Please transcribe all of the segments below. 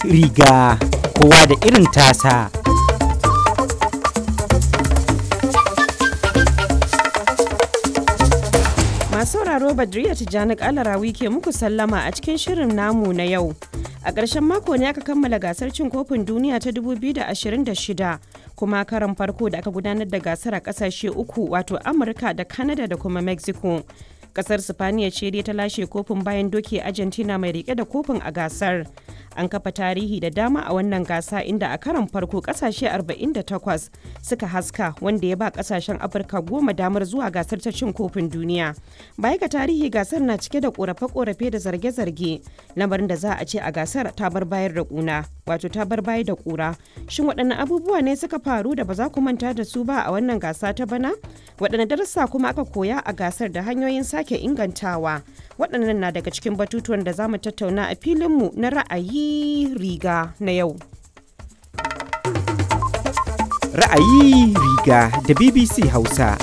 riga kowa da irin tasa. Masu sauraro Badriya Tijjani Kalarawi ke muku sallama a cikin shirin namu na yau. A ƙarshen mako ne aka kammala gasar cin kofin duniya ta 2026 kuma karan farko da aka gudanar da gasar a ƙasashe uku wato Amurka da Canada da kuma Mexico. Kasar Sifaniya ce dai ta lashe kofin bayan doke Argentina mai rike da kofin a gasar. An kafa tarihi da dama a wannan gasa inda a karan farko kasashe 48 suka haska wanda ya ba kasashen Afirka goma damar zuwa gasar ta cin kofin duniya. Baya ga tarihi gasar na cike da korafe-korafe da zarge-zarge lamarin da za a ce a gasar ta bar bayar da kuna wato ta bar bayar da kura. Shin waɗanne abubuwa ne suka faru da ba za ku manta da su ba a wannan gasa ta bana? Waɗanne darussa kuma aka koya a gasar da hanyoyin sake ingantawa? Waɗannan na daga cikin batutuwan da za mu tattauna a filinmu na ra'ayi riga na yau. Ra'ayi riga da BBC Hausa.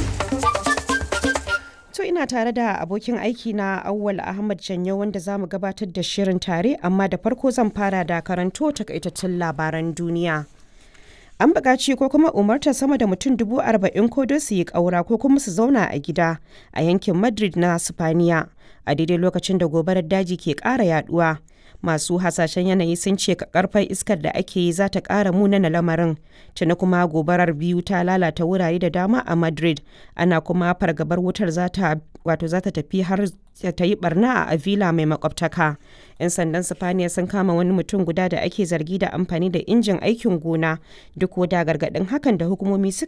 To ina tare da abokin aiki na Awwal Ahmad Janyo wanda za mu gabatar da shirin tare amma da farko zan fara da karanto takaitattun labaran duniya. An buƙaci ko kuma umartar sama da mutum dubu arba'in ko don su yi ƙaura ko kuma su zauna a gida a yankin Madrid na Sifaniya a daidai lokacin da gobarar daji ke ƙara yaduwa. Masu hasashen yanayi sun ce karfar iskar da ake yi za ta ƙara munana lamarin. Tuni kuma gobarar biyu ta lalata wurare da dama a Madrid. Ana kuma fargabar wutar za ta wato za ta tafi har ta yi barna a Avila mai makwabtaka. 'Yan sandan Sifaniya sun kama wani mutum guda da ake zargi da amfani da injin aikin gona duk da gargaɗin hakan da hukumomi suka